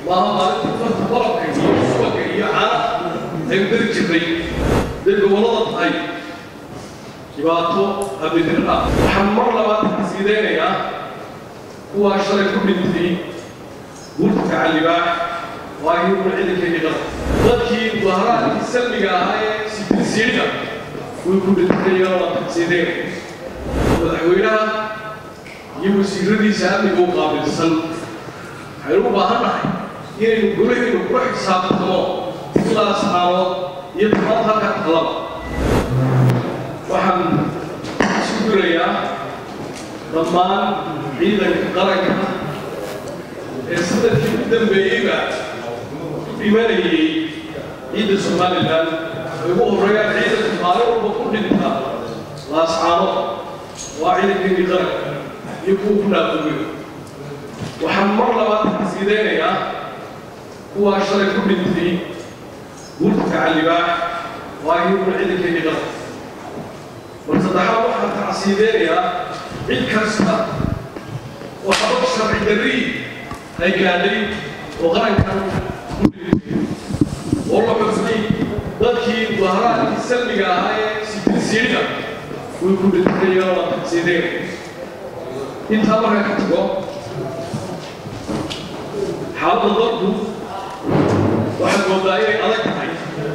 maaha maalintii farta barabka iyo subaga iyo caana aynu dari jirnay day gobollada tahay dhibaato abidira ah waxaan mar labaad xasiidaynayaa kuwaa shalay ku dhintay guurta gacallibaax waa iyaguna ciidankeedii qaba dadkii mudaharaadkii salmiga ahaa ee sibilsiidhiga way ku dhintayoo la xasiidaynaya madaxweynaha iyo wasiiradiisa amniga u qaabilsan waxaynu u baahan nahay inaynu golahaynu kula xisaabtamo ilaa saxaabood iyo timaad halka talaba waxaan isu durayaa dhammaan ciidanka qaranka ee sanadkii u dambeeyeyba u dhimanayay ciidda somalilan ay ugu horreeyaan ciidanka maalin walba ku dhinta laascaano waa ciidankeedii qaranka iyo kuwa ku dhaafooyo waxaan mar labaad xasiidaynayaa kuwaa shalay ku dhintay guurta gacallibaax waa iyaguna ciidankeedii qaranka mar saddexaad waxaan tacsiideynayaa cid kasta oo habab sharci darrii ay gaadhay oo qarankan ku dhintay oo la xusnay dadkii mudaharaadkii salmiga ahaa ee sibilsiidhiga way ku dhintayoo la tacsiideynaya intaa markaa ka tago xaaladda dadku waxaad moodaa inay adag tahay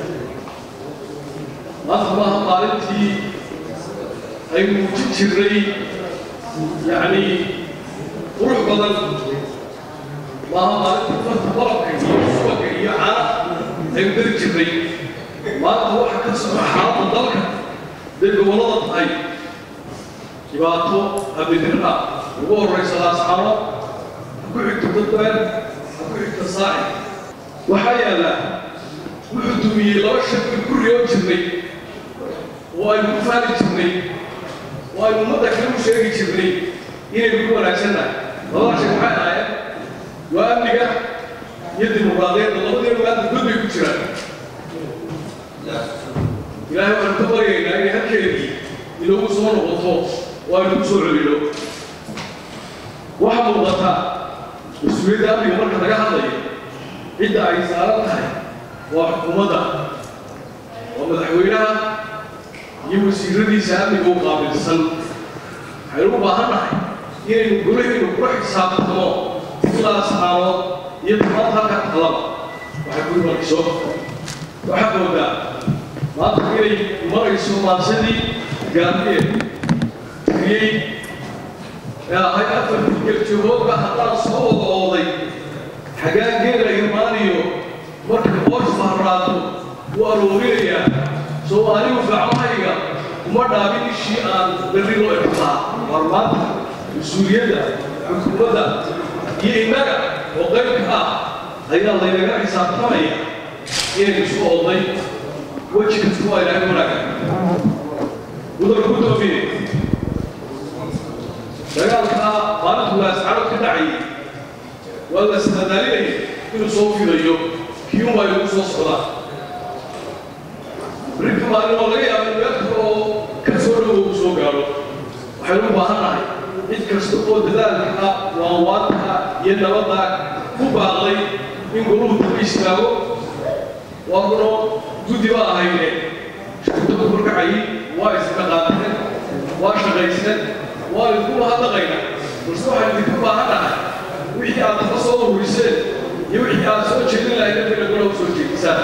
maanta maaha maalintii ay muujin jirnay yacni qurux badan maaha maalintii farta barabka iyo subaga iyo caana aynu dari jirnay maanta waxa ka socda xaaladda dalka day gobollada tahay dhibaato abidira ah ugu horraysa laascaano ha ku xigto dadbaan ha ku xigto saaci waxaa yaallaa wuxuu dumiyey laba shaki ku riyoon jirnay oo aynu ku faali jirnay oo aynu ummadda kale u sheegi jirnay inaynu ku wanaagsannahay labada shay maxay ahaayeen waa amniga iyo dimuqraadiyadda labadeenu maanta god bay ku jiraan ilaahay waanu ka baryaynaa inay halkeedii inoogu soo noqoto oo aynu ku soo celino waxaa muuqata mas-uuliyadda amniga marka laga hadlayo cidda ay saaran tahay waa xukuumadda waa madaxweynaha iyo wasiiradiisa amniga u qaabilsan waxaynu u baahan nahay inaynu golahaynu kula xisaabtamo ilaa saxaabood iyo timaad halka talaba waxay ku imanayso waxaad moodaa maanta inay marayso maansadii gaardiyeed tiriyey ee ahay afartii geljahoodba haddaan soo wada ooday xagaan geela irmaaniyo markay qoos baharaato u aroorinayaa soo anigu gacmahayga uma dhaabin ishii aan berri loo egtaa waar maanta mas-uuliyadda xukuumadda iyo innaga oo qaybka ah ayaa laynaga xisaabtamaya inaynu isku ooday weji kasta waa ilaahay wanaaga mudan guddoomiye dagaalkaa maalintu laascano ka dhacayay waa la ismadaalinaya inuu soo fidayo kii unbaa inagu soo socdaa rinka maalin oo laga yaaba meelka oo ka soo dhowow u soo gaadho waxaynu u baahan nahay cid kasta oo dadaalka waanwaanka iyo nabadda ku baaqday in goluhu daba istaago waa kuno guddi ba ahayne shirkado korkacayay waa isla qaateen waa shaqaysteen waa idinku mahadnaqayna balse waxaan idinka baahan nahay wixii aad ka soo ururiseen iyo wixii aad soo jeedin lahayd dadka golaha soo jeedisaan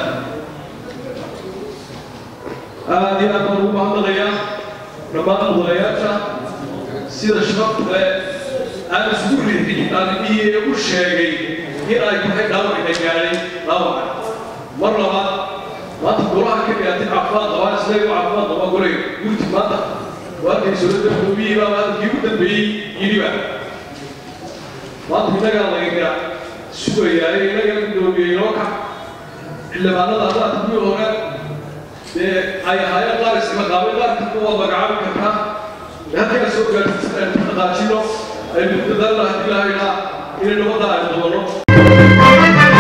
aad iyo aad baan ugu mahadnaqayaa dhammaan mudanayaasha sida shababka aan isugu riixin aanidhihii u sheegay in ay tahay dhaawacina gaadhay dhaawaca mar labaad maanta golaha ka dhigaatay caafimaad qabaan isleegu caafimaad qabaa golay gurti maanta waarkay sowladda gudoomiyihii baa hadalkii ugu dambeeyey yidhiba maanta innagaa lagaga sugayaa ee innaga gudoomiyey inoo kac xildhibaanada haddaad kuwii hore dee ay ahaayeen qaar ismaqaabay qaar kalka waa magacaabi kartaa halkaa soo gaarsiisan aynu dhaqaajino aynu ku dadaalna haddii lahaynaa inay nabadda aynu qabanno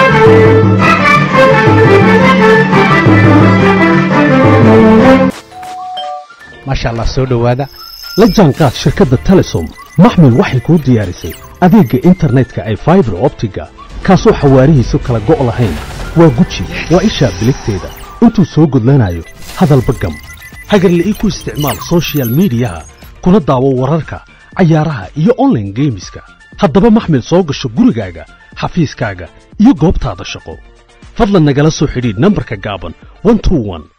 maasha allah soo dhowaada la jaanqaad shirkadda telesom maxmil waxay kuu diyaarisay adeegga internetka ay faibar optiga kaasoo xawaarihiisu kala go' lahayn waa guji waa ishaa biligteeda intuu soo gudlanayo hadalba gam hagarla'ii ku isticmaal soshiyal miidiyaha kuna daawo wararka cayaaraha iyo onlaine geemiska haddaba maxmil soo gasho gurigaaga xafiiskaaga iyo goobtaada shaqo fadlan nagala soo xidhiidh nambarka gaaban